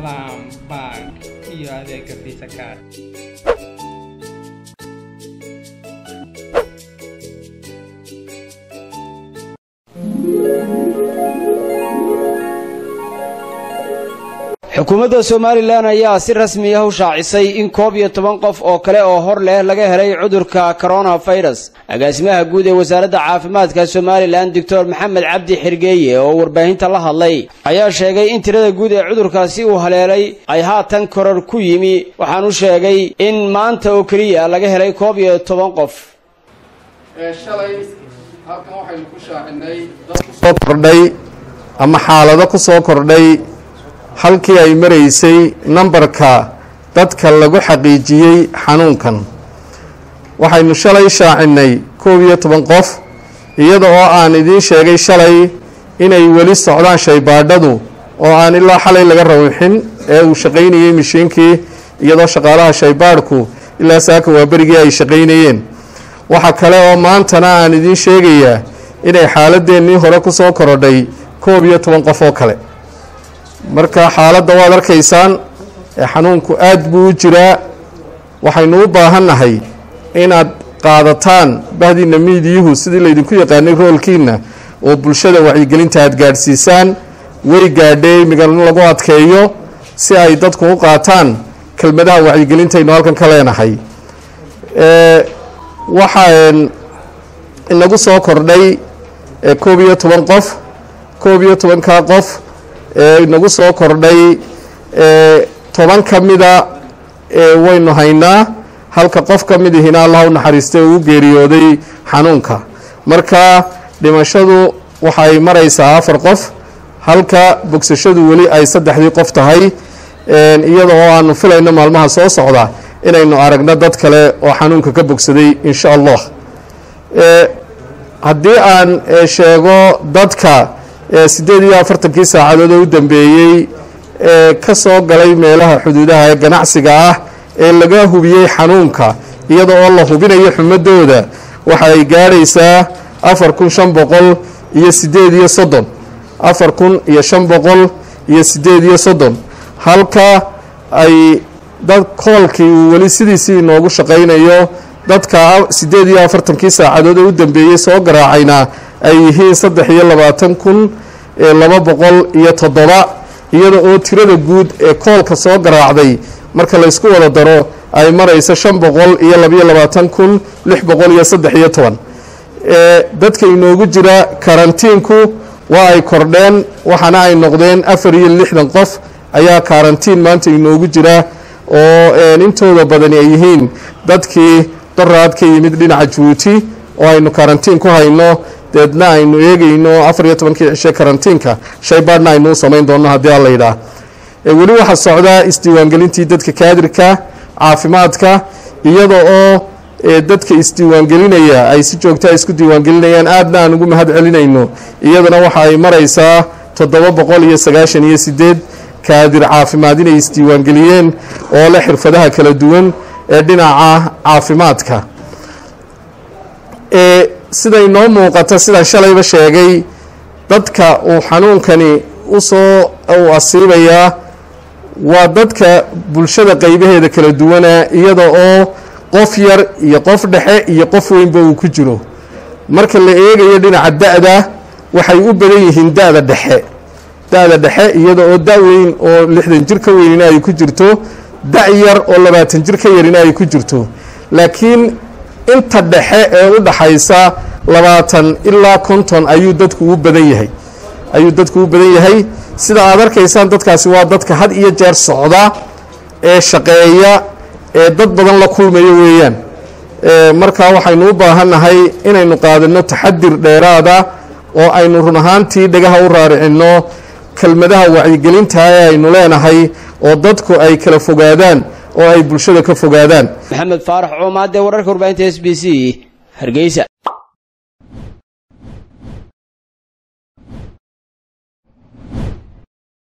salaam bank iyo adeega visa card xukuumadda somalilan ayaa si rasmi ah u shaacisay in koob iyo toban qof oo kale oo hor leh laga helay cudurka coronafirus agaasimaha guud ee wasaaradda caafimaadka somalilan doctor maxamed cabdi xirgeeye oo warbaahinta la hadlay ayaa sheegay in tirada guud ee cudurkaasi uu haleelay ay haatan koror ku yimi waxaanu sheegay in maanta oo keliya laga helay koob iyo toban qof shalay halkan waxaynu ku shaacinay dad kusoo kordhay ama xaalado ku soo kordhay halkii ay maraysay nambarka dadka lagu xaqiijiyey xanuunkan waxaynu shalay shaacinay koob iyo toban qof iyada oo aan idiin sheegay shalay inay weli socdaan shaybaadhadu oo aan ilaa xalay laga rawixin ee uu shaqaynayey mishiinkii iyadoo shaqaalaha shaybaadhku ilaa saaka waa berigii ay shaqaynayeen waxa kale oo maantana aan idiin sheegayaa inay xaaladeennii hore ku soo korodhay koob iyo toban qof oo kale marka xaaladda waad arkaysaan ee xanuunku aad buu u jiraa waxaynu u baahannahay inaad qaadataan bahdiina miidiyuhu sidii laydinku yaqaanay roolkiina oo bulshada wacyigelinta aad gaadhsiisaan way gaadhee imigan lagu adkeeyo si ay dadku u qaataan kelmadaha wacyigelintaynu halkan ka leenahay waxaan inagu soo kordhay koob iyo toban qof koob iyo tobankaa qof ee inagu soo kordhay toban ka mida waynu haynaa halka qof ka mid ihina allah u naxariistay uu geeriyooday xanuunka marka dhimashadu waxay maraysaa afar qof halka bogsashadu weli ay saddexdii qof tahay iyada oo aanu filayno maalmaha soo socda inaynu aragno dad kale oo xanuunka ka bogsaday insha allah haddii aan sheego dadka siddeed iyo afartankii saacadood oo u dambeeyey ee ka soo galay meelaha xuduudaha ee ganacsiga ah ee laga hubiyey xanuunka iyada oo la hubinayo xumadooda waxa ay gaadhaysaa afar kun shan boqol iyo siddeed iyo soddon afar kun iyo shan boqol iyo siddeed iyo soddon halka ay dad koolkii uu weli sidiisii inoogu shaqaynayo dadka siddeed iyo afartankii saacadood oo u dambeeyey soo garaacayna ay yihiin saddex iyo labaatan kun laba boqol iyo toddoba iyada oo tirada guud ee koolka soo garaacday marka laysku wada daro ay marayso shan boqol iyo labayo labaatan kun lix boqol iyo saddex iyo toban dadka inoogu jira karantiinku waa ay kordheen waxaana ay noqdeen afar iyo lixdan qof ayaa karantiin maanta inoogu jira oo intooda badani ay yihiin dadkii daraad ka yimid dhinaca jabuuti oo aynu karantiin ku hayno deedna aynu eegayno afar iyo tobankii cishe karantiinka shaybaadhna aynu u samayn doonno haddii alla yidhaah weli waxaa socdaa isdiiwaangelintii dadka kaadirka caafimaadka iyada oo dadka isdiiwaangelinaya ay si joogtaa isku diiwaangelinayaan aadna aan ugu mahad celinayno iyadana waxa ay maraysaa toddoba boqol iyo sagaashan iyo sideed kaadir caafimaad inay isdiiwaangeliyeen oo leh xirfadaha kala duwan ee dhinaca caafimaadka siday noo muuqata sidaan shalayba sheegay dadka uu xanuunkani usoo uu asiibayaa waa dadka bulshada qaybaheeda kala duwana iyada oo qof yar iyo qof dhexe iyo qof weynba uu ku jiro marka la eegayo dhinaca da-da waxay u badan yihiin da-da dhexe da-da dhexe iyada oo da weyn oo lixdan jir ka weynina ay ku jirto da yar oo labaatan jir ka yarina ay ku jirto laakiin inta dhexe ee u dhaxaysa labaatan ilaa konton ayuu dadku u badan yahay ayuu dadku u badan yahay sida aad arkaysaan dadkaasi waa dadka had iyo jeer socda ee shaqeeya ee dad badan la kulmayo weeyaan markaa waxaynu u baahannahay inaynu qaadano taxadir dheeraada oo aynu run ahaantii dhagaha u raaricinno kelmadaha wacyigelinta ee aynu leenahay oo dadku ay kala fogaadaan oo ay bulshada ka fogaadaan maxamed faarax coomaade wararka warbaahinta s b c hargeysa